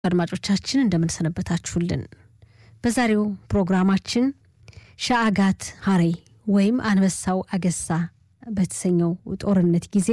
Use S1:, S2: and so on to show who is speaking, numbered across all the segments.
S1: አድማጮቻችን እንደምንሰነበታችሁልን። በዛሬው ፕሮግራማችን ሻአጋት ሀሬ ወይም አንበሳው አገሳ በተሰኘው ጦርነት ጊዜ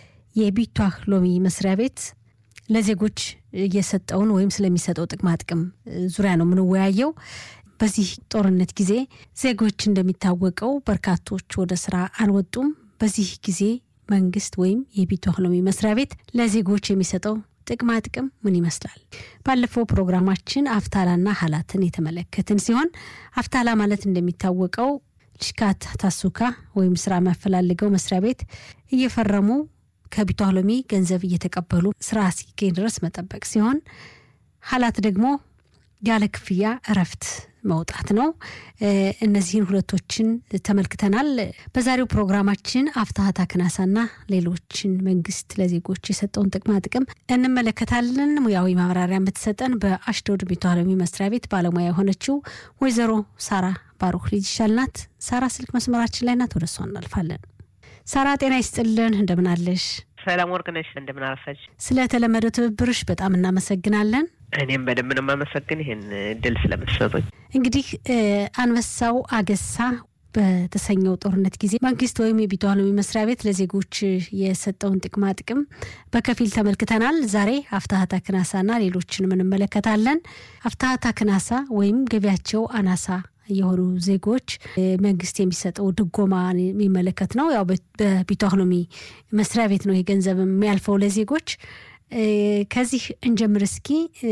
S1: የቢቷህ ሎሚ መስሪያ ቤት ለዜጎች እየሰጠውን ወይም ስለሚሰጠው ጥቅማ ጥቅም ዙሪያ ነው የምንወያየው። በዚህ ጦርነት ጊዜ ዜጎች እንደሚታወቀው በርካቶች ወደ ስራ አልወጡም። በዚህ ጊዜ መንግስት ወይም የቢቷህ ሎሚ መስሪያ ቤት ለዜጎች የሚሰጠው ጥቅማ ጥቅም ምን ይመስላል? ባለፈው ፕሮግራማችን አፍታላና ሀላትን የተመለከትን ሲሆን አፍታላ ማለት እንደሚታወቀው ልሽካት ታሱካ ወይም ስራ የሚያፈላልገው መስሪያ ቤት እየፈረሙ ከቢቷህ ሎሚ ገንዘብ እየተቀበሉ ስራ እስኪገኝ ድረስ መጠበቅ ሲሆን ሀላት ደግሞ ያለ ክፍያ እረፍት መውጣት ነው። እነዚህን ሁለቶችን ተመልክተናል። በዛሬው ፕሮግራማችን አፍታሀታ ክናሳና ሌሎችን መንግስት ለዜጎች የሰጠውን ጥቅማ ጥቅም እንመለከታለን። ሙያዊ ማብራሪያ የምትሰጠን በአሽዶድ ቢቷህ ሎሚ መስሪያ ቤት ባለሙያ የሆነችው ወይዘሮ ሳራ ባሩክ ልጅ ይሻልናት። ሳራ ስልክ መስመራችን ላይ ናት። ወደ እሷ እናልፋለን። ሳራ ጤና ይስጥልን፣ እንደምናለሽ?
S2: ሰላም ወርቅ ነሽ፣ እንደምን አረፈች?
S1: ስለተለመደው ትብብርሽ በጣም እናመሰግናለን።
S2: እኔም በደንብ ነው የማመሰግን ይህን እድል ስለምትሰጡኝ።
S1: እንግዲህ አንበሳው አገሳ በተሰኘው ጦርነት ጊዜ መንግስት ወይም የቢቷህ ሎሚ መስሪያ ቤት ለዜጎች የሰጠውን ጥቅማ ጥቅም በከፊል ተመልክተናል። ዛሬ አፍታሀታ ክናሳና ሌሎችንም እንመለከታለን። አፍታሀታ ክናሳ ወይም ገቢያቸው አናሳ የሆኑ ዜጎች መንግስት የሚሰጠው ድጎማ የሚመለከት ነው። ያው በቢቷህ ሎሚ መስሪያ ቤት ነው ይህ ገንዘብ የሚያልፈው ለዜጎች። ከዚህ እንጀምር እስኪ።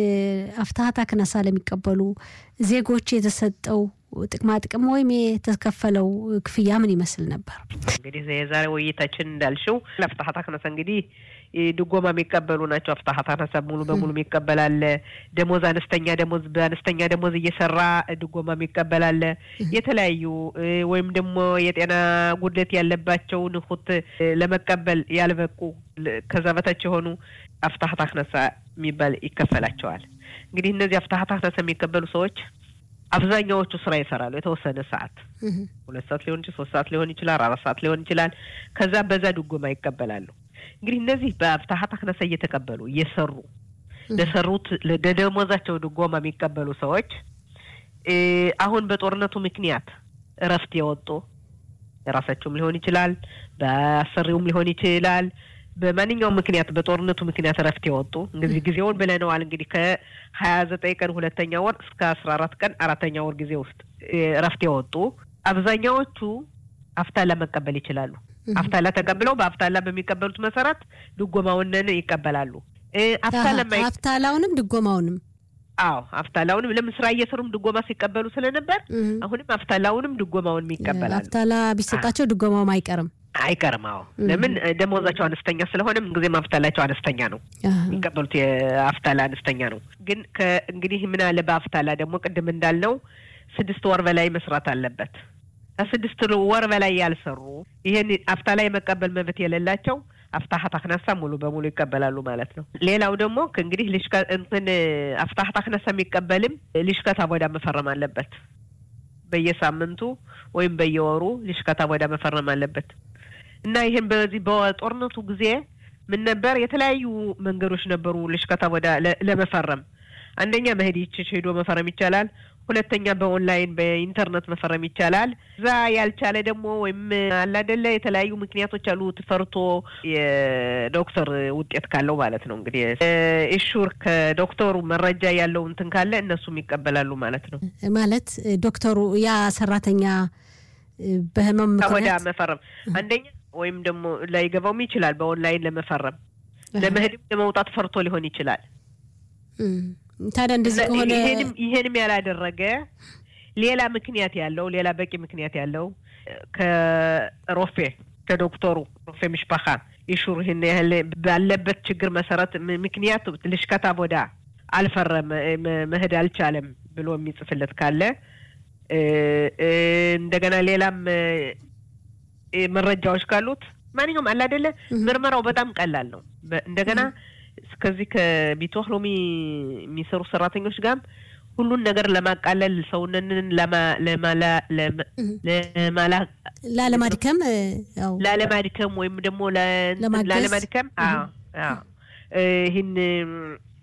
S1: አፍታሀታ ክናሳ ለሚቀበሉ ዜጎች የተሰጠው ጥቅማ ጥቅም ወይም የተከፈለው ክፍያ ምን ይመስል ነበር?
S2: እንግዲህ የዛሬ ውይይታችን እንዳልሽው አፍታሀታ ክናሳ እንግዲህ ድጎማ የሚቀበሉ ናቸው። አፍታሀታ ክናሳ ሙሉ በሙሉ የሚቀበላለ፣ ደሞዝ አነስተኛ ደሞዝ በአነስተኛ ደሞዝ እየሰራ ድጎማ የሚቀበላለ፣ የተለያዩ ወይም ደግሞ የጤና ጉድለት ያለባቸው ንሁት ለመቀበል ያልበቁ ከዛ በታች የሆኑ አፍታሀታ ክናሳ የሚባል ይከፈላቸዋል። እንግዲህ እነዚህ አፍታሀታ ክናሳ የሚቀበሉ ሰዎች አብዛኛዎቹ ስራ ይሰራሉ። የተወሰነ ሰዓት ሁለት ሰዓት ሊሆን ይችላል፣ ሶስት ሰዓት ሊሆን ይችላል፣ አራት ሰዓት ሊሆን ይችላል። ከዛ በዛ ድጎማ ይቀበላሉ። እንግዲህ እነዚህ በአፍታሀታ ክናሳ እየተቀበሉ እየሰሩ ለሰሩት ለደሞዛቸው ድጎማ የሚቀበሉ ሰዎች አሁን በጦርነቱ ምክንያት እረፍት የወጡ የራሳቸውም ሊሆን ይችላል፣ በአሰሪውም ሊሆን ይችላል በማንኛውም ምክንያት በጦርነቱ ምክንያት እረፍት የወጡ እንግዲህ ጊዜውን ብለነዋል። እንግዲህ ከሀያ ዘጠኝ ቀን ሁለተኛ ወር እስከ አስራ አራት ቀን አራተኛ ወር ጊዜ ውስጥ እረፍት የወጡ አብዛኛዎቹ አፍታላ መቀበል ይችላሉ። አፍታላ ተቀብለው በአፍታላ በሚቀበሉት መሰረት ድጎማውንን ይቀበላሉ።
S1: አፍታላውንም ድጎማውንም
S2: አዎ አፍታላውንም ለምን ስራ እየሰሩም ድጎማ ሲቀበሉ ስለነበር አሁንም አፍታላውንም ድጎማውንም ይቀበላሉ።
S1: አፍታላ ቢሰጣቸው ድጎማውም አይቀርም
S2: አይቀርም። አዎ ለምን ደሞዛቸው አነስተኛ ስለሆነ ምንጊዜም አፍታላቸው አነስተኛ ነው። የሚቀበሉት የአፍታላ አነስተኛ ነው። ግን እንግዲህ ምን አለ በአፍታላ ደግሞ ቅድም እንዳልነው ስድስት ወር በላይ መስራት አለበት። ከስድስት ወር በላይ ያልሰሩ ይሄን አፍታላ የመቀበል መብት የሌላቸው አፍታሀታ ክናሳ ሙሉ በሙሉ ይቀበላሉ ማለት ነው። ሌላው ደግሞ እንግዲህ ልሽከ እንትን አፍታሀታ ክናሳ የሚቀበልም ልሽከታ ቦዳ መፈረም አለበት። በየሳምንቱ ወይም በየወሩ ልሽከታ ቦዳ መፈረም አለበት። እና ይህን በዚህ በጦርነቱ ጊዜ ምን ነበር የተለያዩ መንገዶች ነበሩ ልሽከታ ወዳ ለመፈረም አንደኛ መሄድ ይችሽ ሄዶ መፈረም ይቻላል። ሁለተኛ በኦንላይን በኢንተርኔት መፈረም ይቻላል። እዛ ያልቻለ ደግሞ ወይም አላደለ የተለያዩ ምክንያቶች አሉ። ፈርቶ የዶክተር ውጤት ካለው ማለት ነው እንግዲህ ኢሹር ከዶክተሩ መረጃ ያለው እንትን ካለ እነሱም ይቀበላሉ ማለት ነው።
S1: ማለት ዶክተሩ ያ ሰራተኛ በህመም
S2: ወዳ መፈረም አንደኛ ወይም ደግሞ ላይገባውም ይችላል። በኦንላይን ለመፈረም ለመሄድም ለመውጣት ፈርቶ ሊሆን ይችላል።
S1: ታዲያ እንደዚህ ከሆነ
S2: ይሄንም ያላደረገ ሌላ ምክንያት ያለው ሌላ በቂ ምክንያት ያለው ከሮፌ ከዶክተሩ ሮፌ ምሽፓኻ ኢሹር ይህን ያህል ባለበት ችግር መሰረት ምክንያት ልሽከታ ቦዳ አልፈረመ መሄድ አልቻለም ብሎ የሚጽፍለት ካለ እንደገና ሌላም መረጃዎች ካሉት ማንኛውም አለ አይደለ ምርመራው በጣም ቀላል ነው። እንደገና ከዚህ ከቢቷህ ሎሚ የሚሰሩ ሰራተኞች ጋርም ሁሉን ነገር ለማቃለል ሰውነንን
S1: ላለማድከም
S2: ላለማድከም ወይም ደግሞ ላለማድከም ይህን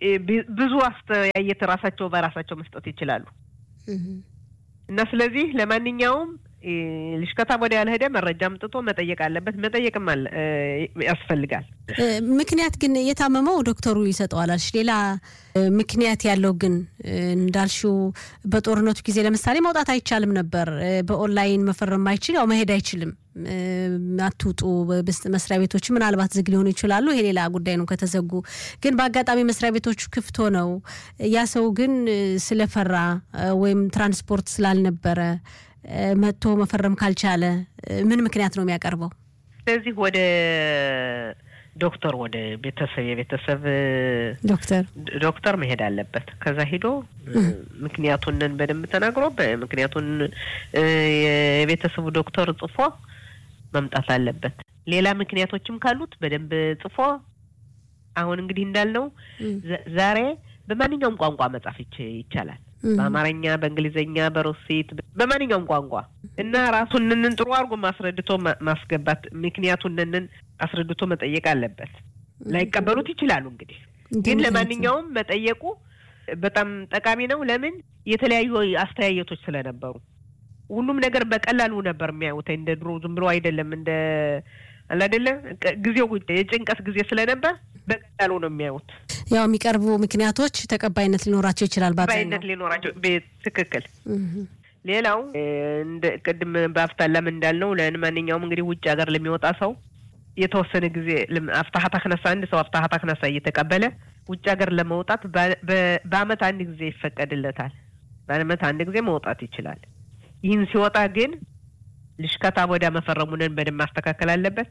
S2: ብዙ አስተያየት ራሳቸው በራሳቸው መስጠት ይችላሉ እና ስለዚህ ለማንኛውም ልሽከታ ወደ ያልሄደ መረጃ አምጥቶ መጠየቅ አለበት። መጠየቅም ያስፈልጋል።
S1: ምክንያት ግን የታመመው ዶክተሩ ይሰጠዋል አልሽ። ሌላ ምክንያት ያለው ግን እንዳልሽው በጦርነቱ ጊዜ ለምሳሌ መውጣት አይቻልም ነበር። በኦንላይን መፈረም አይችል ያው መሄድ አይችልም። አትውጡ መስሪያ ቤቶች ምናልባት ዝግ ሊሆኑ ይችላሉ። ይሄ ሌላ ጉዳይ ነው ከተዘጉ። ግን በአጋጣሚ መስሪያ ቤቶቹ ክፍት ሆነው ያ ሰው ግን ስለፈራ ወይም ትራንስፖርት ስላልነበረ መጥቶ መፈረም ካልቻለ ምን ምክንያት ነው የሚያቀርበው?
S2: ስለዚህ ወደ ዶክተር ወደ ቤተሰብ የቤተሰብ
S1: ዶክተር
S2: ዶክተር መሄድ አለበት። ከዛ ሂዶ ምክንያቱንን በደንብ ተናግሮ ምክንያቱን የቤተሰቡ ዶክተር ጽፎ መምጣት አለበት። ሌላ ምክንያቶችም ካሉት በደንብ ጽፎ አሁን እንግዲህ እንዳልነው ዛሬ በማንኛውም ቋንቋ መጻፍ ይቻላል። በአማርኛ፣ በእንግሊዝኛ፣ በሩሲት በማንኛውም ቋንቋ እና ራሱንንን ጥሩ አድርጎ ማስረድቶ ማስገባት ምክንያቱንንን አስረድቶ መጠየቅ አለበት። ላይቀበሉት ይችላሉ። እንግዲህ ግን ለማንኛውም መጠየቁ በጣም ጠቃሚ ነው። ለምን የተለያዩ አስተያየቶች ስለነበሩ ሁሉም ነገር በቀላሉ ነበር የሚያዩት። እንደ ድሮ ዝም ብሎ አይደለም እንደ አላደለ ጊዜው የጭንቀት ጊዜ ስለነበር በቀላሉ ነው የሚያዩት።
S1: ያው የሚቀርቡ ምክንያቶች ተቀባይነት ሊኖራቸው ይችላል።
S2: ተቀባይነት ሊኖራቸው ትክክል። ሌላው እንደ ቅድም በአፍታላም እንዳልነው ለማንኛውም እንግዲህ ውጭ ሀገር ለሚወጣ ሰው የተወሰነ ጊዜ አፍታሀት አክነሳ አንድ ሰው አፍታሀት አክነሳ እየተቀበለ ውጭ ሀገር ለመውጣት በአመት አንድ ጊዜ ይፈቀድለታል። በአመት አንድ ጊዜ መውጣት ይችላል። ይህን ሲወጣ ግን ልሽከታ ወዲያ መፈረሙንን በደንብ ማስተካከል አለበት።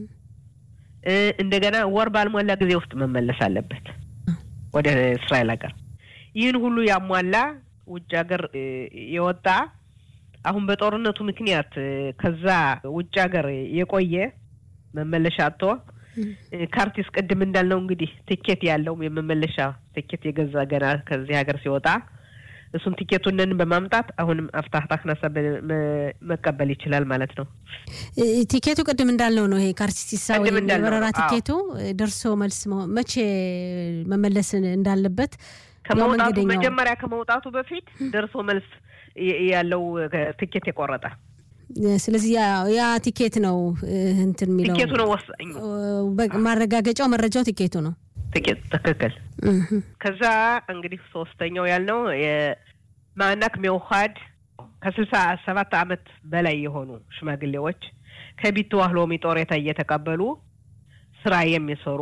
S2: እንደገና ወር ባልሞላ ጊዜ ውስጥ መመለስ አለበት ወደ እስራኤል ሀገር። ይህን ሁሉ ያሟላ ውጭ ሀገር የወጣ አሁን በጦርነቱ ምክንያት ከዛ ውጭ ሀገር የቆየ መመለሻ አጥቶ ካርቲስ ቅድም እንዳልነው እንግዲህ ትኬት ያለው የመመለሻ ትኬት የገዛ ገና ከዚህ ሀገር ሲወጣ እሱን ቲኬቱንን በማምጣት አሁንም አፍታህታ ክናሳ መቀበል ይችላል ማለት ነው።
S1: ቲኬቱ ቅድም እንዳልነው ነው። ይሄ ካርቲሳ ወይም የበረራ ቲኬቱ ደርሶ መልስ መቼ መመለስ እንዳለበት
S2: ከመውጣቱ መጀመሪያ ከመውጣቱ በፊት ደርሶ መልስ ያለው ትኬት የቆረጠ
S1: ስለዚህ ያ ቲኬት ነው እንትን የሚለው
S2: ቲኬቱ ነው ወሳኙ።
S1: ማረጋገጫው መረጃው ቲኬቱ ነው።
S2: ጥቂት ትክክል። ከዛ እንግዲህ ሶስተኛው ያልነው የማዕናክ ሚውሃድ ከስልሳ ሰባት አመት በላይ የሆኑ ሽማግሌዎች ከቢትዋህ ሎሚ ጦሬታ እየተቀበሉ ስራ የሚሰሩ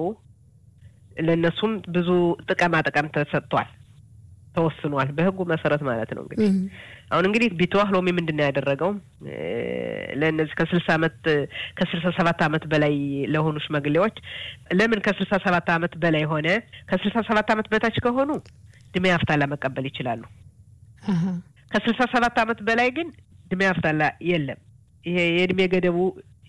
S2: ለእነሱም ብዙ ጥቅማ ጥቅም ተሰጥቷል፣ ተወስኗል በህጉ መሰረት ማለት ነው። እንግዲህ አሁን እንግዲህ ቢትዋህ ሎሚ ምንድን ነው ያደረገው ለእነዚህ ከስልሳ አመት ከስልሳ ሰባት አመት በላይ ለሆኑ ሽማግሌዎች ለምን ከስልሳ ሰባት አመት በላይ ሆነ? ከስልሳ ሰባት አመት በታች ከሆኑ ድሜ አፍታላ መቀበል ይችላሉ። ከስልሳ ሰባት አመት በላይ ግን ድሜ አፍታላ የለም። ይሄ የእድሜ ገደቡ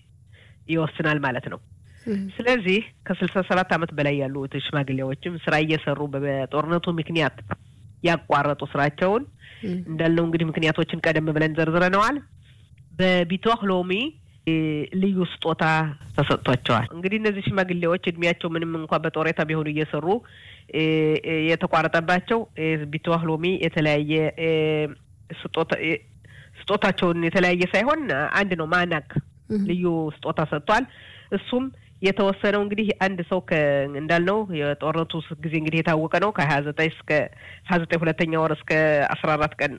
S2: ይወስናል ማለት ነው። ስለዚህ ከስልሳ ሰባት አመት በላይ ያሉት ሽማግሌዎችም ስራ እየሰሩ በጦርነቱ ምክንያት ያቋረጡ ስራቸውን እንዳልነው እንግዲህ ምክንያቶችን ቀደም ብለን ዘርዝረነዋል። በቢትዋህ ሎሚ ልዩ ስጦታ ተሰጥቷቸዋል። እንግዲህ እነዚህ ሽማግሌዎች እድሜያቸው ምንም እንኳ በጦሬታ ቢሆኑ እየሰሩ የተቋረጠባቸው ቢትዋህ ሎሚ የተለያየ ስጦታ ስጦታቸውን የተለያየ ሳይሆን አንድ ነው። ማናክ ልዩ ስጦታ ሰጥቷል። እሱም የተወሰነው እንግዲህ አንድ ሰው እንዳልነው የጦርነቱ ጊዜ እንግዲህ የታወቀ ነው ከሀያ ዘጠኝ እስከ ሀያ ዘጠኝ ሁለተኛ ወር እስከ አስራ አራት ቀን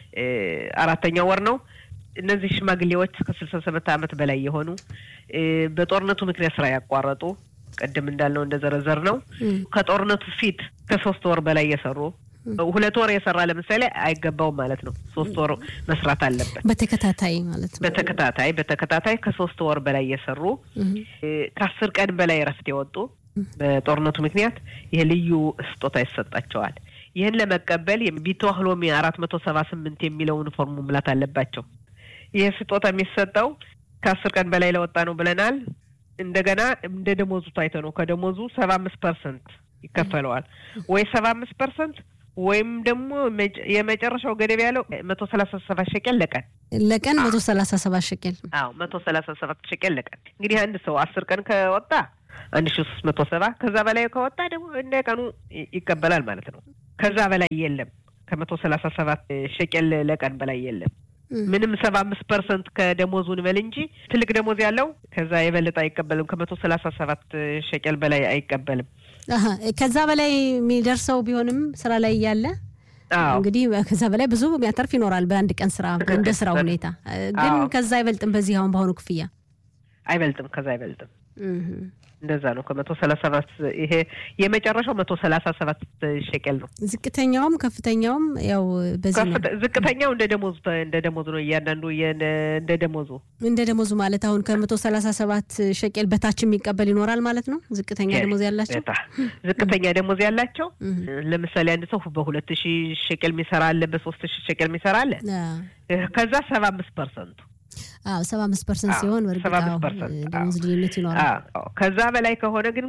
S2: አራተኛ ወር ነው። እነዚህ ሽማግሌዎች ከስልሳ ሰባት አመት በላይ የሆኑ በጦርነቱ ምክንያት ስራ ያቋረጡ ቅድም እንዳልነው እንደዘረዘር ነው ከጦርነቱ ፊት ከሶስት ወር በላይ የሰሩ ሁለት ወር የሰራ ለምሳሌ አይገባውም ማለት ነው። ሶስት ወር መስራት አለበት
S1: በተከታታይ ማለት ነው።
S2: በተከታታይ በተከታታይ ከሶስት ወር በላይ የሰሩ ከአስር ቀን በላይ እረፍት የወጡ በጦርነቱ ምክንያት ይህ ልዩ ስጦታ ይሰጣቸዋል። ይህን ለመቀበል ቢትዋህ ሎሚ አራት መቶ ሰባ ስምንት የሚለውን ፎርሙ ሙላት አለባቸው። ይህ ስጦታ የሚሰጠው ከአስር ቀን በላይ ለወጣ ነው ብለናል። እንደገና እንደ ደሞዙ ታይቶ ነው። ከደሞዙ ሰባ አምስት ፐርሰንት ይከፈለዋል ወይ ሰባ አምስት ፐርሰንት ወይም ደግሞ የመጨረሻው ገደብ ያለው መቶ ሰላሳ ሰባት ሸቄል ለቀን
S1: ለቀን መቶ ሰላሳ ሰባት ሸቄል።
S2: አዎ መቶ ሰላሳ ሰባት ሸቄል ለቀን። እንግዲህ አንድ ሰው አስር ቀን ከወጣ አንድ ሺ ሶስት መቶ ሰባ ከዛ በላይ ከወጣ ደግሞ እንደ ቀኑ ይቀበላል ማለት ነው። ከዛ በላይ የለም። ከመቶ ሰላሳ ሰባት ሸቄል ለቀን በላይ የለም። ምንም ሰባ አምስት ፐርሰንት ከደሞዙን በል እንጂ ትልቅ ደሞዝ ያለው ከዛ የበለጠ አይቀበልም። ከመቶ ሰላሳ ሰባት ሸቄል በላይ አይቀበልም።
S1: ከዛ በላይ የሚደርሰው ቢሆንም ስራ ላይ እያለ እንግዲህ ከዛ በላይ ብዙ የሚያተርፍ ይኖራል በአንድ ቀን ስራ እንደ ስራው ሁኔታ። ግን ከዛ አይበልጥም። በዚህ አሁን በአሁኑ ክፍያ
S2: አይበልጥም። ከዛ አይበልጥም። እንደዛ ነው። ከመቶ ሰላሳ ሰባት ይሄ የመጨረሻው መቶ ሰላሳ ሰባት ሸቀል ነው።
S1: ዝቅተኛውም ከፍተኛውም ያው በዚህ ነው።
S2: ዝቅተኛው እንደ ደሞዙ እንደ ደሞዙ ነው። እያንዳንዱ እንደ ደሞዙ
S1: እንደ ደሞዙ ማለት አሁን ከመቶ ሰላሳ ሰባት ሸቄል በታች የሚቀበል ይኖራል ማለት ነው። ዝቅተኛ ደሞዝ ያላቸው
S2: ዝቅተኛ ደሞዝ ያላቸው ለምሳሌ አንድ ሰው በሁለት ሺህ ሸቄል የሚሰራ አለ፣ በሶስት ሺህ ሸቄል የሚሰራ አለ። ከዛ ሰባ አምስት ፐርሰንቱ
S1: አዎ ሰባ አምስት ፐርሰንት ሲሆን ደሞዝ ልዩነት ይኖራል።
S2: ከዛ በላይ ከሆነ ግን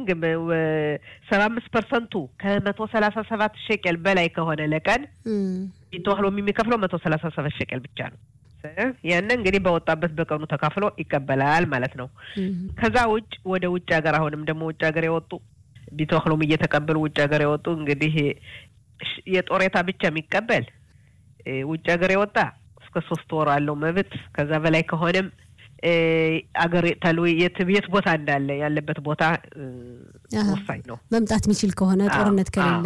S2: ሰባ አምስት ፐርሰንቱ ከመቶ ሰላሳ ሰባት ሸቀል በላይ ከሆነ ለቀን ተዋህሎ የሚከፍለው መቶ ሰላሳ ሰባት ሸቀል ብቻ ነው። ያንን እንግዲህ በወጣበት በቀኑ ተካፍሎ ይቀበላል ማለት ነው። ከዛ ውጭ ወደ ውጭ ሀገር አሁንም ደግሞ ውጭ ሀገር የወጡ ቢተዋህሎም እየተቀበሉ ውጭ ሀገር የወጡ እንግዲህ የጦሬታ ብቻ የሚቀበል ውጭ ሀገር የወጣ እስከ ሶስት ወር አለው መብት። ከዛ በላይ ከሆነም አገር ተሉ የት የት ቦታ እንዳለ ያለበት ቦታ ወሳኝ ነው።
S1: መምጣት የሚችል ከሆነ ጦርነት ከሌለ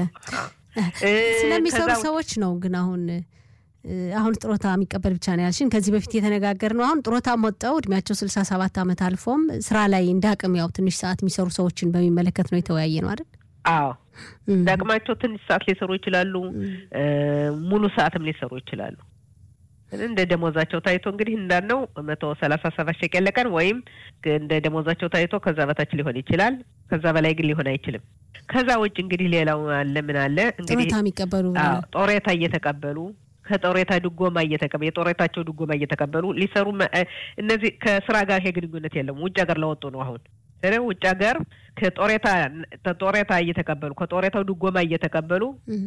S1: ስለሚሰሩ ሰዎች ነው። ግን አሁን አሁን ጥሮታ የሚቀበል ብቻ ነው ያልሽን። ከዚህ በፊት የተነጋገር ነው። አሁን ጥሮታ ወጣው እድሜያቸው ስልሳ ሰባት ዓመት አልፎም ስራ ላይ እንደ አቅም ያው ትንሽ ሰዓት የሚሰሩ ሰዎችን በሚመለከት ነው የተወያየ ነው አይደል?
S2: አዎ ዳቅማቸው ትንሽ ሰዓት ሊሰሩ ይችላሉ። ሙሉ ሰዓትም ሊሰሩ ይችላሉ። እንደ ደሞዛቸው ታይቶ እንግዲህ እንዳልነው መቶ ሰላሳ ሰባት ሸቀል ለቀን ወይም እንደ ደሞዛቸው ታይቶ ከዛ በታች ሊሆን ይችላል። ከዛ በላይ ግን ሊሆን አይችልም። ከዛ ውጭ እንግዲህ ሌላው አለ ምን አለ እንግዲህ
S1: ጦሬታ የሚቀበሉ
S2: ጦሬታ እየተቀበሉ ከጦሬታ ድጎማ እየተቀበሉ የጦሬታቸው ድጎማ እየተቀበሉ ሊሰሩ እነዚህ ከስራ ጋር ይሄ ግንኙነት የለም። ውጭ ሀገር ለወጡ ነው አሁን ውጭ ሀገር ከጦሬታ ከጦሬታ እየተቀበሉ ከጦሬታው ድጎማ እየተቀበሉ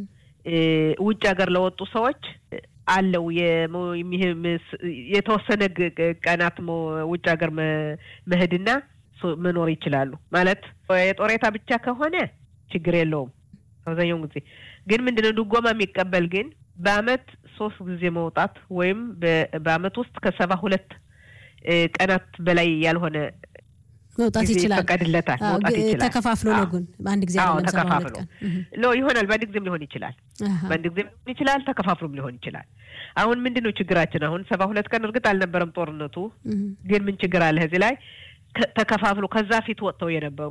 S2: ውጭ ሀገር ለወጡ ሰዎች አለው የተወሰነ ቀናት ውጭ ሀገር መሄድና መኖር ይችላሉ። ማለት የጦሬታ ብቻ ከሆነ ችግር የለውም አብዛኛውን ጊዜ ግን ምንድነው ድጎማ የሚቀበል ግን በአመት ሶስት ጊዜ መውጣት ወይም በአመት ውስጥ ከሰባ ሁለት ቀናት በላይ ያልሆነ
S1: መውጣት ይችላል።
S2: ይፈቀድለታል። መውጣት ይችላል።
S1: ተከፋፍሎ ነው ግን በአንድ ጊዜ
S2: አዎ
S1: አይደለም ሰባ ሁለት
S2: ተከፋፍሎ
S1: ቀን
S2: ሎ ይሆናል። በአንድ ጊዜም ሊሆን ይችላል። በአንድ ጊዜም ሊሆን ይችላል። ተከፋፍሎም ሊሆን ይችላል። አሁን ምንድን ነው ችግራችን? አሁን ሰባ ሁለት ቀን እርግጥ አልነበረም ጦርነቱ፣ ግን ምን ችግር አለ እዚህ ላይ ተከፋፍሎ ከዛ ፊት ወጥተው የነበሩ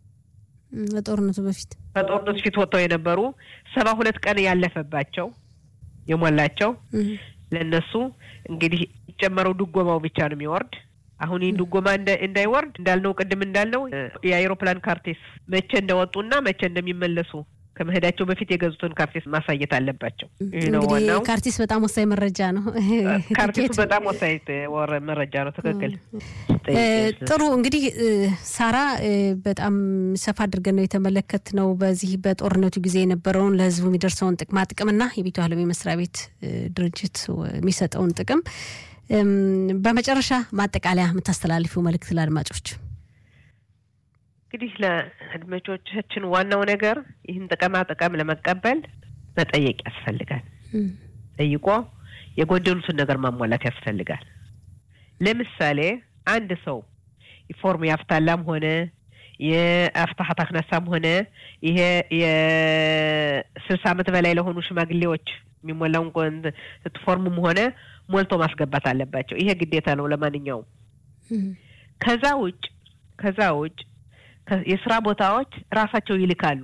S1: በጦርነቱ በፊት
S2: ከጦርነቱ ፊት ወጥተው የነበሩ ሰባ ሁለት ቀን ያለፈባቸው የሞላቸው ለእነሱ እንግዲህ የሚጨመረው ድጎማው ብቻ ነው የሚወርድ። አሁን ይህን ድጎማ እንዳይወርድ እንዳልነው ቅድም እንዳልነው የአይሮፕላን ካርቴስ መቼ እንደወጡና መቼ እንደሚመለሱ ከመሄዳቸው በፊት የገዙትን ካርቴስ ማሳየት አለባቸው። ይህ ነው
S1: እንግዲህ
S2: ዋናው።
S1: ካርቲስ በጣም ወሳኝ መረጃ ነው።
S2: ካርቴሱ
S1: ቲኬት
S2: በጣም ወሳኝ ወረ መረጃ ነው። ትክክል።
S1: እ፣ ጥሩ እንግዲህ እ፣ ሳራ እ፣ በጣም ሰፋ አድርገን ነው የተመለከትነው በዚህ በጦርነቱ ጊዜ የነበረውን ለሕዝቡ የሚደርሰውን ጥቅማ ጥቅምና የቤቱ ዓለም መስሪያ ቤት እ፣ ድርጅት የሚሰጠውን ጥቅም እም፣ በመጨረሻ ማጠቃለያ የምታስተላልፊው መልእክት ለአድማጮች
S2: እንግዲህ ለአድማጮቻችን ዋናው ነገር ይህን ጥቅማ ጥቅም ለመቀበል መጠየቅ ያስፈልጋል። ጠይቆ የጎደሉትን ነገር ማሟላት ያስፈልጋል። ለምሳሌ አንድ ሰው ፎርም የአፍታላም ሆነ የአፍታሀት አክነሳም ሆነ ይሄ የስልሳ ዓመት በላይ ለሆኑ ሽማግሌዎች የሚሞላውን ቆን- ፎርምም ሆነ ሞልቶ ማስገባት አለባቸው። ይሄ ግዴታ ነው ለማንኛውም። ከዛ ውጭ ከዛ ውጭ ከ- የስራ ቦታዎች ራሳቸው ይልካሉ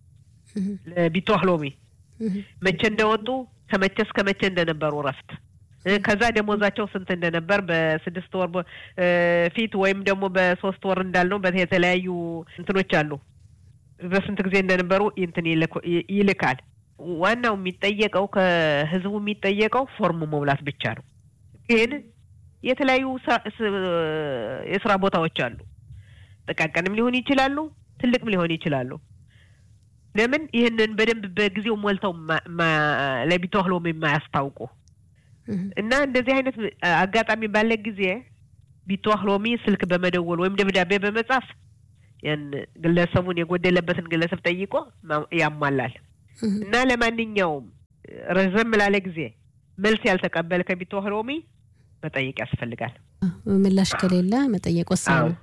S2: ለቢቶህ ሎሚ መቼ እንደወጡ ከመቼ እስከ መቼ እንደነበሩ እረፍት እ፣ ከዛ ደሞዛቸው ስንት እንደነበር በስድስት ወር በ- እ፣ ፊት ወይም ደግሞ በሶስት ወር እንዳልነው በት- የተለያዩ እንትኖች አሉ በስንት ጊዜ እንደነበሩ እንትን ይልኩ- ይ- ይልካል። ዋናው የሚጠየቀው ከህዝቡ የሚጠየቀው ፎርም መሙላት ብቻ ነው። ግን የተለያዩ ስራ- ስ- የስራ ቦታዎች አሉ። ጥቃቅንም ሊሆን ይችላሉ፣ ትልቅም ሊሆን ይችላሉ። ለምን ይህንን በደንብ በጊዜው ሞልተው ማ- ማ- ለቢቶህ ሎሚ የማያስታውቁ እና እንደዚህ አይነት አጋጣሚ ባለ ጊዜ ቢቶህ ሎሚ ስልክ በመደወል ወይም ደብዳቤ በመጻፍ ያን ግለሰቡን የጎደለበትን ግለሰብ ጠይቆ ያሟላል እና ለማንኛውም ረዘም ላለ ጊዜ መልስ ያልተቀበለ ከቢትዋህ ሎሚ መጠየቅ ያስፈልጋል።
S1: ምላሽ ከሌለ መጠየቅ ወሳኝ ነው።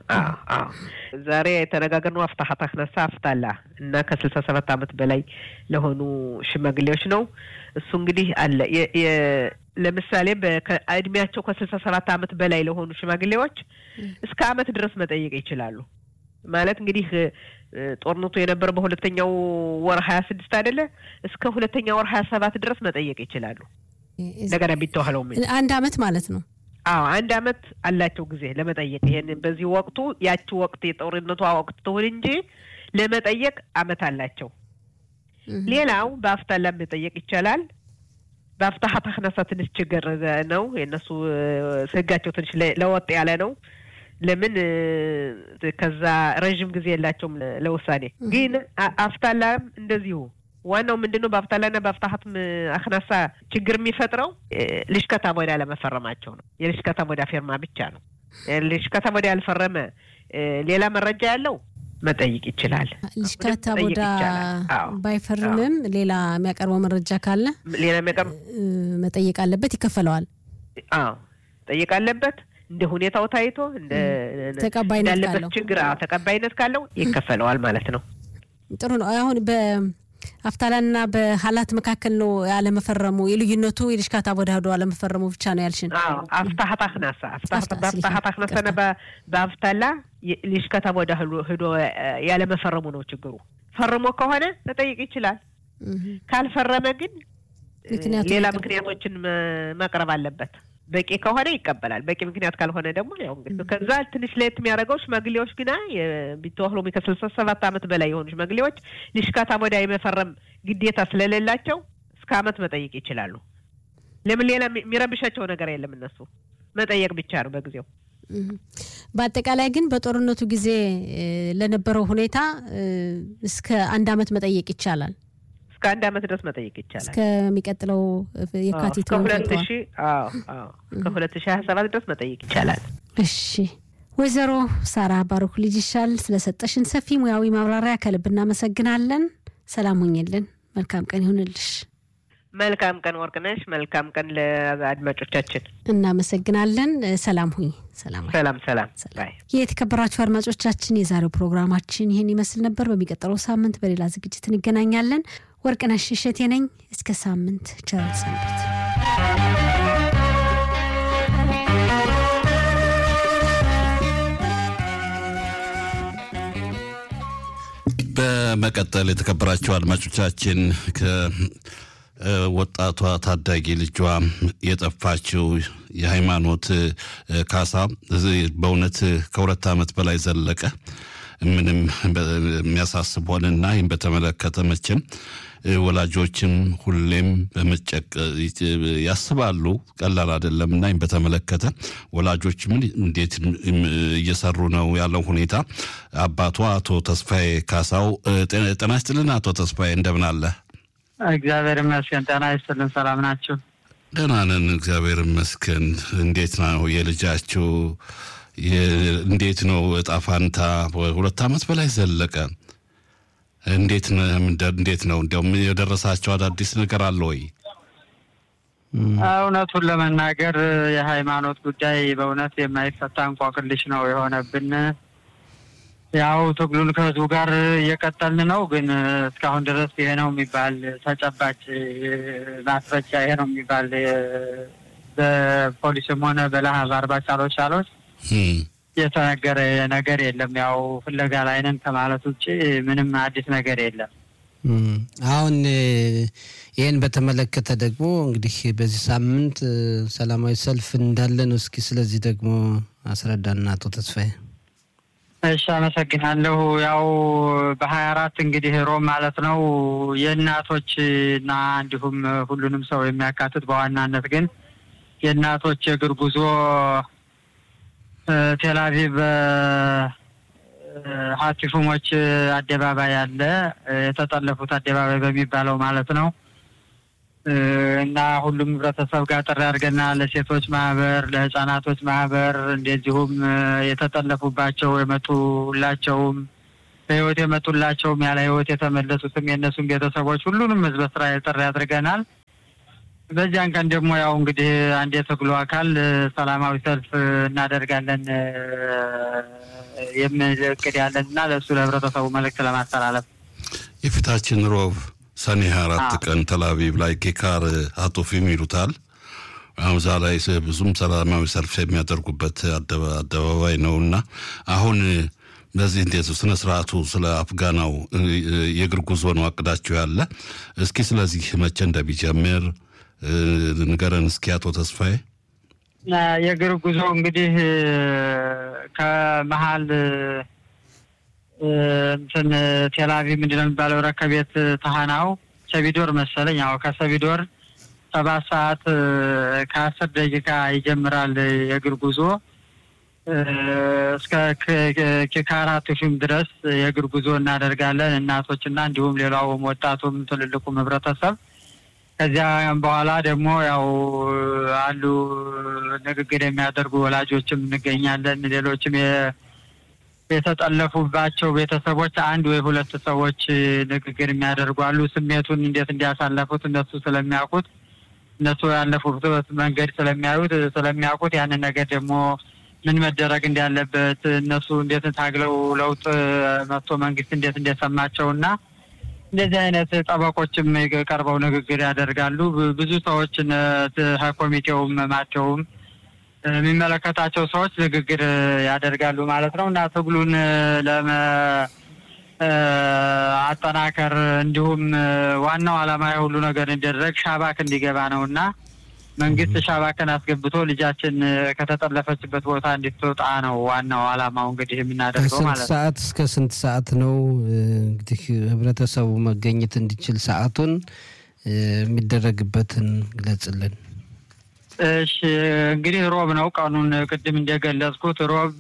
S2: ዛሬ የተነጋገርነው አፍታሀት አክነሳ አፍታላ እና ከስልሳ ሰባት ዓመት በላይ ለሆኑ ሽማግሌዎች ነው። እሱ እንግዲህ አለ ለምሳሌ እድሜያቸው ከስልሳ ሰባት ዓመት በላይ ለሆኑ ሽማግሌዎች እስከ ዓመት ድረስ መጠየቅ ይችላሉ። ማለት እንግዲህ ጦርነቱ የነበረው በሁለተኛው ወር ሀያ ስድስት አይደለ? እስከ ሁለተኛ ወር ሀያ ሰባት ድረስ መጠየቅ ይችላሉ። እንደገና ቢተዋህለው
S1: አንድ አመት ማለት ነው።
S2: አዎ አንድ አመት አላቸው ጊዜ ለመጠየቅ። ይሄን በዚህ ወቅቱ ያቺ ወቅት የጦርነቷ ወቅት ትሁን እንጂ ለመጠየቅ አመት አላቸው። ሌላው በአፍታላ መጠየቅ ይቻላል። በአፍታሀት አክነሳ ትንሽ ችግር ነው። የእነሱ ህጋቸው ትንሽ ለወጥ ያለ ነው። ለምን ከዛ ረዥም ጊዜ የላቸውም ለውሳኔ። ግን አፍታላም እንደዚሁ ዋናው ምንድን ነው? በአፍታላና በአፍታሀት አክናሳ ችግር የሚፈጥረው ልሽከታ ቦዳ ለመፈረማቸው ነው። የልሽከታ ቦዳ ፊርማ ብቻ ነው። ልሽከታ ቦዳ ያልፈረመ ሌላ መረጃ ያለው መጠየቅ ይችላል።
S1: ልሽከታ ቦዳ ባይፈርምም ሌላ የሚያቀርበው መረጃ ካለ
S2: ሌላ የሚያቀርብ
S1: መጠየቅ አለበት፣ ይከፈለዋል።
S2: አዎ መጠየቅ አለበት። እንደ ሁኔታው ታይቶ እንደ
S1: ተቀባይነት ካለው
S2: ችግር ተቀባይነት ካለው ይከፈለዋል ማለት ነው።
S1: ጥሩ ነው። አሁን በአፍታላና በሀላት መካከል ነው ያለመፈረሙ የልዩነቱ የልሽካታ ቦዳ ሄዶ አለመፈረሙ ብቻ ነው ያልሽን?
S2: አፍታሀት አክናሳ በአፍታሀት አክናሳና በአፍታላ ልሽካታ ቦዳ ሄዶ ያለመፈረሙ ነው ችግሩ። ፈርሞ ከሆነ መጠየቅ ይችላል። ካልፈረመ ግን ሌላ ምክንያቶችን ማቅረብ አለበት። በቂ ከሆነ ይቀበላል። በቂ ምክንያት ካልሆነ ደግሞ ያው እንግዲህ ከዛ ትንሽ ለየት የሚያደርገው ሽማግሌዎች ግና ቢተዋህሎሚ ከስልሳ ሰባት ዓመት በላይ የሆኑ ሽማግሌዎች ልሽካታ ቦዳ የመፈረም ግዴታ ስለሌላቸው እስከ ዓመት መጠየቅ ይችላሉ። ለምን ሌላ የሚረብሻቸው ነገር የለም። እነሱ መጠየቅ ብቻ ነው በጊዜው።
S1: በአጠቃላይ ግን በጦርነቱ ጊዜ ለነበረው ሁኔታ እስከ አንድ ዓመት መጠየቅ ይቻላል።
S2: እስከ አንድ ዓመት ድረስ መጠየቅ ይቻላል።
S1: እስከሚቀጥለው የካቲት
S2: ከሁለት ሺ ከሁለት ሺ ሀያ ሰባት ድረስ መጠየቅ ይቻላል።
S1: እሺ ወይዘሮ ሳራ ባሩክ ልጅ ይሻል ስለሰጠሽን ሰፊ ሙያዊ ማብራሪያ ከልብ እናመሰግናለን። ሰላም ሁኝልን። መልካም ቀን ይሁንልሽ።
S2: መልካም ቀን ወርቅነሽ። መልካም ቀን ለአድማጮቻችን
S1: እናመሰግናለን። ሰላም ሁኝ። ሰላም
S2: ሰላም ሰላም።
S1: የተከበራችሁ አድማጮቻችን የዛሬው ፕሮግራማችን ይህን ይመስል ነበር። በሚቀጥለው ሳምንት በሌላ ዝግጅት እንገናኛለን። ወርቅነሽ እሸቴ ነኝ። እስከ ሳምንት ቸር ሰንብት።
S3: በመቀጠል የተከበራችሁ አድማጮቻችን ወጣቷ ታዳጊ ልጇ የጠፋችው የሃይማኖት ካሳ በእውነት ከሁለት ዓመት በላይ ዘለቀ። ምንም የሚያሳስብ ሆነና ይህም በተመለከተ መቼም ወላጆችም ሁሌም በመጨቅ ያስባሉ። ቀላል አይደለም እና ይህም በተመለከተ ወላጆች ምን እንዴት እየሰሩ ነው ያለው ሁኔታ። አባቷ አቶ ተስፋዬ ካሳው ጤና ይስጥልን። አቶ ተስፋዬ እንደምን አለ?
S4: እግዚአብሔር ይመስገን። ጤና ይስጥልን። ሰላም ናችሁ?
S3: ደህና ነን፣ እግዚአብሔር ይመስገን። እንዴት ነው የልጃችሁ? እንዴት ነው እጣ ፋንታ? ሁለት ዓመት በላይ ዘለቀ። እንዴት እንዴት ነው እንዲያውም የደረሳቸው አዳዲስ ነገር አለ ወይ?
S4: እውነቱን ለመናገር የሃይማኖት ጉዳይ በእውነት የማይፈታ እንቆቅልሽ ነው የሆነብን። ያው ትግሉን ከህዝቡ ጋር እየቀጠልን ነው። ግን እስካሁን ድረስ ይሄ ነው የሚባል ተጨባጭ ማስረጃ ይሄ ነው የሚባል በፖሊስም ሆነ በለሀብ አርባ ቻሎች ቻሎች የተነገረ ነገር የለም። ያው ፍለጋ ላይ ነን ከማለት ውጭ ምንም አዲስ ነገር የለም።
S5: አሁን ይህን በተመለከተ ደግሞ እንግዲህ በዚህ ሳምንት ሰላማዊ ሰልፍ እንዳለ ነው። እስኪ ስለዚህ ደግሞ አስረዳና አቶ ተስፋዬ።
S4: እሺ፣ አመሰግናለሁ። ያው በሀያ አራት እንግዲህ ሮም ማለት ነው የእናቶች እና እንዲሁም ሁሉንም ሰው የሚያካትት በዋናነት ግን የእናቶች የእግር ጉዞ ቴልአቪቭ ሀቲፉሞች አደባባይ አለ የተጠለፉት አደባባይ በሚባለው ማለት ነው እና ሁሉም ህብረተሰብ ጋር ጥሪ አድርገና ለሴቶች ማህበር፣ ለህጻናቶች ማህበር እንደዚሁም የተጠለፉባቸው የመጡላቸውም በህይወት የመጡላቸውም ያለ ህይወት የተመለሱትም የእነሱም ቤተሰቦች ሁሉንም ህዝበ እስራኤል ጥሪ አድርገናል። በዚያን ቀን ደግሞ ያው እንግዲህ አንድ የትግሉ አካል ሰላማዊ ሰልፍ እናደርጋለን የሚል እቅድ ያለን እና ለእሱ ለህብረተሰቡ መልእክት ለማስተላለፍ
S3: የፊታችን ሮብ ሰኔ ሀያ አራት ቀን ተላቪቭ ላይ ጌካር አቶፊም ይሉታል። አሁን እዛ ላይ ብዙም ሰላማዊ ሰልፍ የሚያደርጉበት አደባባይ ነው እና አሁን በዚህ እንዴት ስነ ስርዓቱ ስለ አፍጋናው የእግር ጉዞ ነው አቅዳችሁ ያለ? እስኪ ስለዚህ መቼ እንደሚጀምር ንገረን እስኪ አቶ ተስፋዬ።
S4: የእግር ጉዞ እንግዲህ ከመሀል እንትን ቴላቪቭ ምንድን ነው የሚባለው ረከቤት ታህናው ሰቢዶር መሰለኝ። ያው ከሰቢዶር ሰባት ሰዓት ከአስር ደቂቃ ይጀምራል የእግር ጉዞ እስከ ኪካራ ቱፊም ድረስ የእግር ጉዞ እናደርጋለን። እናቶችና እንዲሁም ሌላውም ወጣቱም ትልልቁም ህብረተሰብ ከዚያም በኋላ ደግሞ ያው አሉ ንግግር የሚያደርጉ ወላጆችም እንገኛለን። ሌሎችም የተጠለፉባቸው ቤተሰቦች አንድ ወይ ሁለት ሰዎች ንግግር የሚያደርጉ አሉ። ስሜቱን እንዴት እንዲያሳለፉት እነሱ ስለሚያውቁት እነሱ ያለፉበት መንገድ ስለሚያዩት ስለሚያውቁት ያንን ነገር ደግሞ ምን መደረግ እንዳለበት እነሱ እንዴት ታግለው ለውጥ መጥቶ መንግስት እንዴት እንደሰማቸው እና እንደዚህ አይነት ጠበቆችም ቀርበው ንግግር ያደርጋሉ። ብዙ ሰዎች ኮሚቴውም ማቸውም የሚመለከታቸው ሰዎች ንግግር ያደርጋሉ ማለት ነው እና ትግሉን ለመ አጠናከር እንዲሁም ዋናው ዓላማ የሁሉ ነገር እንዲደረግ ሻባክ እንዲገባ ነው እና መንግስት ሻባክን አስገብቶ ልጃችን ከተጠለፈችበት ቦታ እንድትወጣ ነው ዋናው ዓላማው እንግዲህ የምናደርገው ማለት ነው።
S5: ሰዓት እስከ ስንት ሰዓት ነው እንግዲህ ህብረተሰቡ መገኘት እንዲችል ሰዓቱን የሚደረግበትን ግለጽልን።
S4: እሺ እንግዲህ ሮብ ነው ቀኑን ቅድም እንደገለጽኩት ሮብ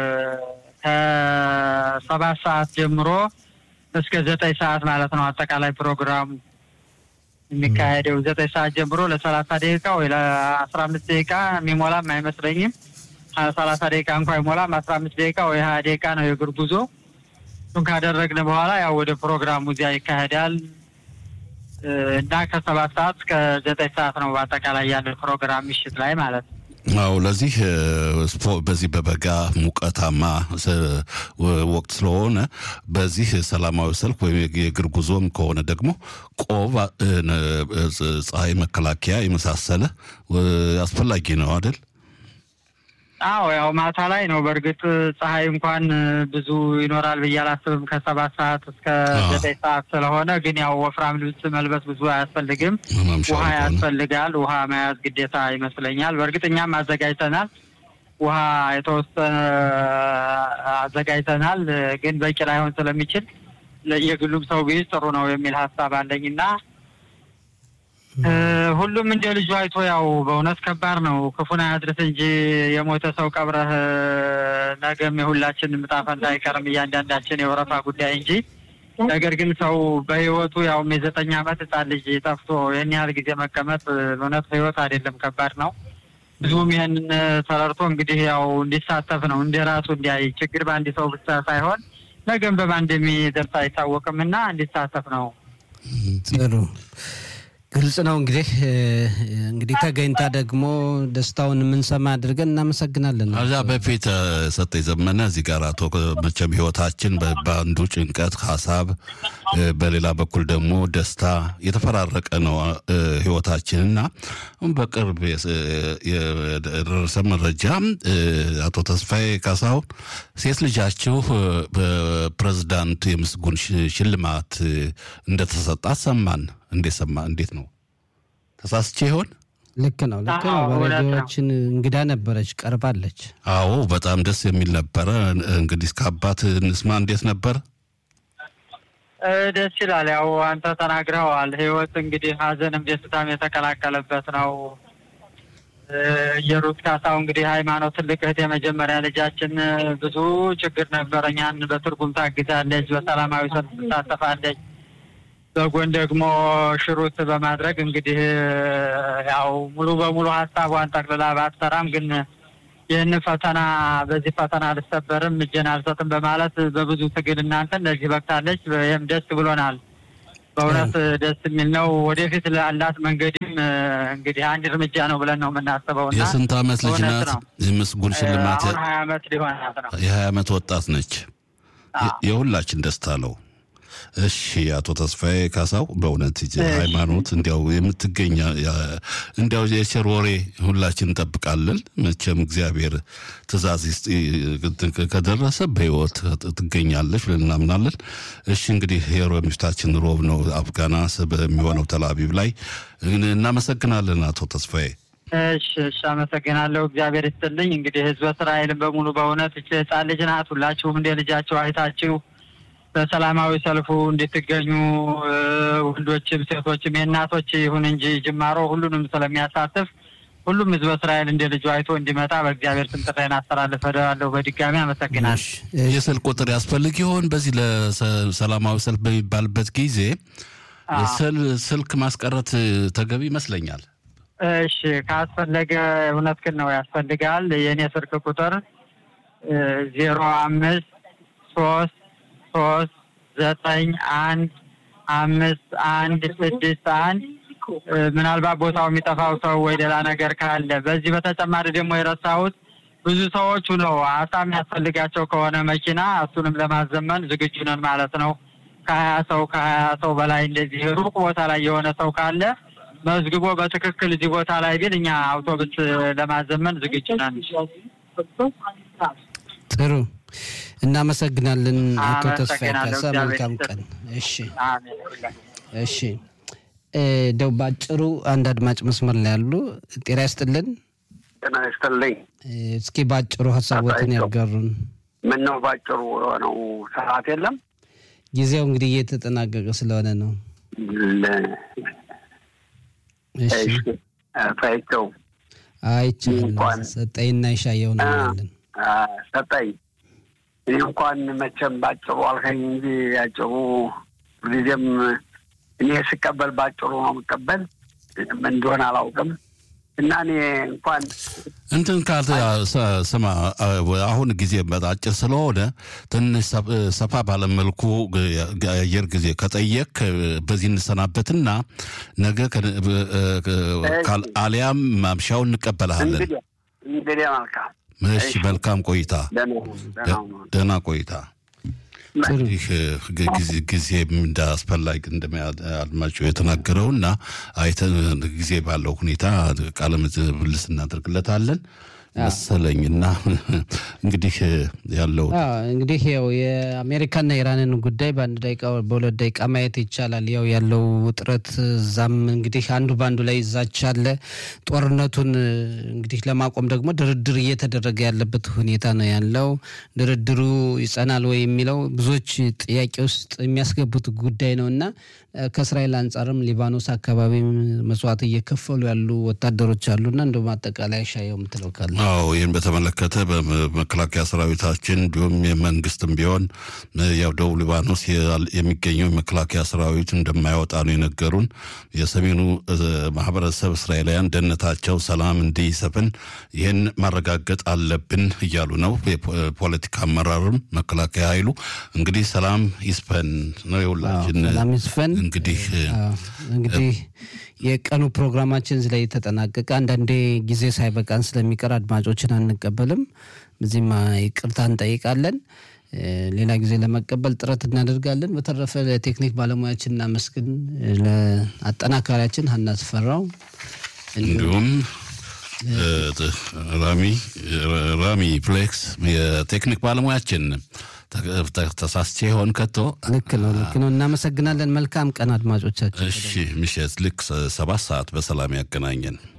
S4: ከሰባት ሰዓት ጀምሮ እስከ ዘጠኝ ሰዓት ማለት ነው አጠቃላይ ፕሮግራሙ የሚካሄደው ዘጠኝ ሰዓት ጀምሮ ለሰላሳ ደቂቃ ወይ ለአስራ አምስት ደቂቃ የሚሞላም አይመስለኝም። ሰላሳ ደቂቃ እንኳ አይሞላም። አስራ አምስት ደቂቃ ወይ ሀያ ደቂቃ ነው የእግር ጉዞ። እሱን ካደረግን በኋላ ያው ወደ ፕሮግራሙ እዚያ ይካሄዳል እና ከሰባት ሰዓት እስከ ዘጠኝ ሰዓት ነው በአጠቃላይ ያለ ፕሮግራም ምሽት ላይ ማለት ነው።
S3: አው ለዚህ በዚህ በበጋ ሙቀታማ ወቅት ስለሆነ በዚህ ሰላማዊ ሰልፍ ወይም የእግር ጉዞም ከሆነ ደግሞ ቆብ፣ ፀሐይ መከላከያ የመሳሰለ አስፈላጊ ነው አይደል?
S4: አዎ ያው ማታ ላይ ነው። በእርግጥ ፀሐይ እንኳን ብዙ ይኖራል ብዬ አላስብም። ከሰባት ሰዓት እስከ ዘጠኝ ሰዓት ስለሆነ ግን ያው ወፍራም ልብስ መልበስ ብዙ አያስፈልግም። ውሃ ያስፈልጋል። ውሃ መያዝ ግዴታ ይመስለኛል። በእርግጥ እኛም አዘጋጅተናል። ውሃ የተወሰነ አዘጋጅተናል። ግን በቂ ላይሆን ስለሚችል የግሉም ሰው ቢይዝ ጥሩ ነው የሚል ሀሳብ አለኝና ሁሉም እንደ ልጁ አይቶ ያው በእውነት ከባድ ነው። ክፉን አያድርስ እንጂ የሞተ ሰው ቀብረህ ነገም የሁላችን ዕጣ ፈንታ አይቀርም እያንዳንዳችን የወረፋ ጉዳይ እንጂ ነገር ግን ሰው በህይወቱ ያውም የዘጠኝ ዓመት ህጻን ልጅ ጠፍቶ ይህን ያህል ጊዜ መቀመጥ በእውነት ህይወት አይደለም፣ ከባድ ነው። ብዙም ይህንን ተረድቶ እንግዲህ ያው እንዲሳተፍ ነው እንደ ራሱ እንዲያይ ችግር በአንድ ሰው ብቻ ሳይሆን ነገም በማን እንደሚደርስ አይታወቅም እና እንዲሳተፍ ነው።
S5: ጥሩ ግልጽ ነው። እንግዲህ እንግዲህ ተገኝታ ደግሞ ደስታውን የምንሰማ አድርገን እናመሰግናለን።
S3: ከዛ በፊት ሰጠኝ ዘመነ እዚህ ጋር አቶ መቼም ህይወታችን በአንዱ ጭንቀት ሀሳብ፣ በሌላ በኩል ደግሞ ደስታ የተፈራረቀ ነው ህይወታችን እና በቅርብ የደረሰ መረጃ አቶ ተስፋዬ ካሳሁን ሴት ልጃችሁ በፕሬዝዳንቱ የምስጉን ሽልማት እንደተሰጣት ሰማን። እንዴት ሰማ? እንዴት ነው? ተሳስቼ ይሆን?
S5: ልክ ነው፣ ልክ ነው። በሬዲዮችን እንግዳ ነበረች፣ ቀርባለች።
S3: አዎ፣ በጣም ደስ የሚል ነበረ። እንግዲህ ከአባት እንስማ። እንዴት ነበር?
S4: ደስ ይላል። ያው አንተ ተናግረዋል። ህይወት እንግዲህ ሀዘንም ደስታም የተቀላቀለበት ነው። የሩት ካሳው እንግዲህ ሃይማኖት ትልቅ እህት የመጀመሪያ ልጃችን ብዙ ችግር ነበረ። እኛን በትርጉም ታግዛለች፣ በሰላማዊ ሰልፍ ትሳተፋለች። በጎን ደግሞ ሽሩት በማድረግ እንግዲህ ያው ሙሉ በሙሉ ሀሳቧን ጠቅልላ ባትሰራም ግን ይህን ፈተና በዚህ ፈተና አልሰበርም እጄን አልሰጥም በማለት በብዙ ትግል እናንተን ለዚህ በቅታለች። ይህም ደስ ብሎናል። በእውነት ደስ የሚል ነው። ወደፊት ላላት መንገድም እንግዲህ አንድ እርምጃ ነው ብለን ነው የምናስበው እና
S3: የስንት ዓመት ልጅ
S4: እውነት
S3: ናት?
S4: ነው።
S3: የምስጉን ሽልማት
S4: አሁን ሀያ ዓመት ሊሆናት ነው።
S3: የሀያ ዓመት ወጣት ነች። የ- የሁላችን ደስታ ነው። እሺ አቶ ተስፋዬ ካሳው በእውነት ይቺ ሃይማኖት እንዲያው የምትገኝ ያ- እንዲያው የቸር ወሬ ሁላችን እንጠብቃለን። መቼም እግዚአብሔር ትእዛዝ ይስጥ- ከደረሰ በሕይወት ትገኛለች ብለን እናምናለን። እሺ እንግዲህ የሮብ ምሽታችን ሮብ ነው። አፍጋና በሚሆነው ተላቢብ ላይ እናመሰግናለን አቶ ተስፋዬ።
S4: እሺ እሺ፣ አመሰግናለሁ። እግዚአብሔር ይስጥልኝ። እንግዲህ ህዝበ እስራኤልን በሙሉ በእውነት እች ህጻን ልጅ ናት። ሁላችሁም እንደ ልጃቸው አይታችሁ በሰላማዊ ሰልፉ እንድትገኙ እ፣ ወንዶችም ሴቶችም የእናቶች ይሁን እንጂ ጅማሮ ሁሉንም ስለሚያሳትፍ ሁሉም ህዝበ እስራኤል እንደ ልጁ አይቶ እንዲመጣ በእግዚአብሔር ስም ጥሬን አስተላልፋለሁ። በድጋሚ አመሰግናለሁ።
S3: የስልክ ቁጥር ያስፈልግ ይሆን? በዚህ ለሰላማዊ ሰልፍ በሚባልበት ጊዜ ስል- ስልክ ማስቀረት ተገቢ ይመስለኛል።
S4: እሺ ካስፈለገ እውነት ግን ነው ያስፈልጋል። የእኔ ስልክ ቁጥር ዜሮ አምስት ሶስት ሶስት ዘጠኝ አንድ አምስት አንድ ስድስት አንድ እ፣ ምናልባት ቦታው የሚጠፋው ሰው ወይ ሌላ ነገር ካለ በዚህ በተጨማሪ ደግሞ የረሳሁት ብዙ ሰዎቹ ነው አሳ የሚያስፈልጋቸው ከሆነ መኪና እሱንም ለማዘመን ዝግጁ ነን ማለት ነው። ከሀያ ሰው ከሀያ ሰው በላይ እንደዚህ ሩቅ ቦታ ላይ የሆነ ሰው ካለ መዝግቦ በትክክል እዚህ ቦታ ላይ ቢል እኛ አውቶቡስ ለማዘመን ዝግጁ ነን።
S5: ጥሩ እናመሰግናለን አቶ ተስፋዬ
S4: አመሰግናለሁ።
S5: ካሳ።
S4: እግዚአብሔር
S5: መልካም
S4: ይስጥልኝ።
S5: ቀን። እሺ
S4: አሜን።
S5: እሺ እ፣ እንደው ባጭሩ አንድ አድማጭ መስመር ላይ ያሉ ጤና ይስጥልን።
S6: ጤና ይስጥልኝ።
S5: እ፣ እስኪ ባጭሩ ሀሳቦትን
S6: አባይቶ።
S5: ያጋሩን።
S6: ምን ነው ባጭሩ የሆነው ሰዓት የለም።
S5: ጊዜው እንግዲህ እየተጠናቀቀ ስለሆነ ነው።
S6: ለ-
S5: እሺ
S6: እሺ፣ ፈይቸው
S5: አይቻልም።
S6: እንኳን-
S5: ሰጠይና ይሻየው ነው ያለን።
S6: አ፣ ሰጠኝ። እኔ እንኳን መቼም ባጭሩ አልከኝ እንጂ ያጭሩ ጊዜም እኔ ስቀበል ባጭሩ ነው የምቀበል። ምን እንደሆነ አላውቅም እና እኔ እንኳን
S3: እንትን ካል ሰ- ስማ አሁን ጊዜ በጣም አጭር ስለሆነ ትንሽ ሰ- ሰፋ ባለመልኩ የአየር ጊዜ ከጠየቅ በዚህ እንሰናበትና ነገ ከ- ካል- አሊያም ማምሻውን እንቀበልሃለን።
S6: እንግዲህ እንግዲህ መልካም
S3: እሺ፣ መልካም ቆይታ፣
S6: ደህና ሁኑ፣ ደህና ሁኑ።
S3: ደህና ቆይታ። ይህ ጊዜ ጊዜ እንደ አስፈላጊ እንደአድማጩ የተናገረው እና አይተን ጊዜ ባለው ሁኔታ ቃለ ምልልስ እናደርግለታለን መሰለኝ እና እንግዲህ ያለው
S5: አዎ እንግዲህ ያው የአሜሪካና የኢራንን ጉዳይ በአንድ ደቂቃ በሁለት ደቂቃ ማየት ይቻላል። ያው ያለው ውጥረት እዛም እንግዲህ አንዱ በአንዱ ላይ ይዛች አለ። ጦርነቱን እንግዲህ ለማቆም ደግሞ ድርድር እየተደረገ ያለበት ሁኔታ ነው ያለው። ድርድሩ ይጸናል ወይ የሚለው ብዙዎች ጥያቄ ውስጥ የሚያስገቡት ጉዳይ ነው እና ከእስራኤል አንጻርም ሊባኖስ አካባቢ መስዋዕት እየከፈሉ ያሉ ወታደሮች አሉና እንደውም አጠቃላይ ሻየው የምትለው ካለ
S3: አዎ ይህን በተመለከተ በመከላከያ ሰራዊታችን እንዲሁም የመንግስትም ቢሆን ያው ደቡብ ሊባኖስ የሚገኘው የመከላከያ ሰራዊት እንደማይወጣ ነው የነገሩን። የሰሜኑ ማህበረሰብ እስራኤላውያን ደህንነታቸው ሰላም እንዲሰፍን ይህን ማረጋገጥ አለብን እያሉ ነው። የፖለቲካ አመራርም መከላከያ ኃይሉ እንግዲህ ሰላም ይስፈን ነው የሁላችን
S5: ሰላም ይስፈን።
S3: እንግዲህ
S5: እንግዲህ የቀኑ ፕሮግራማችን እዚህ ላይ ተጠናቀቀ። አንዳንዴ ጊዜ ሳይበቃን ስለሚቀር አድማጮችን አንቀበልም። በዚህም ይቅርታ እንጠይቃለን። ሌላ ጊዜ ለመቀበል ጥረት እናደርጋለን። በተረፈ ለቴክኒክ ባለሙያችን እናመስግን። ለአጠናካሪያችን ሀና ስፈራው
S3: እንዲሁም ራሚ ራሚ ፍሌክስ የቴክኒክ ባለሙያችን ተሳስቼ ይሆን ከቶ?
S5: ልክ ነው፣ ልክ ነው። እናመሰግናለን። መልካም ቀን አድማጮቻችን።
S3: እሺ፣ ምሽት ልክ ሰባት ሰዓት በሰላም ያገናኘን።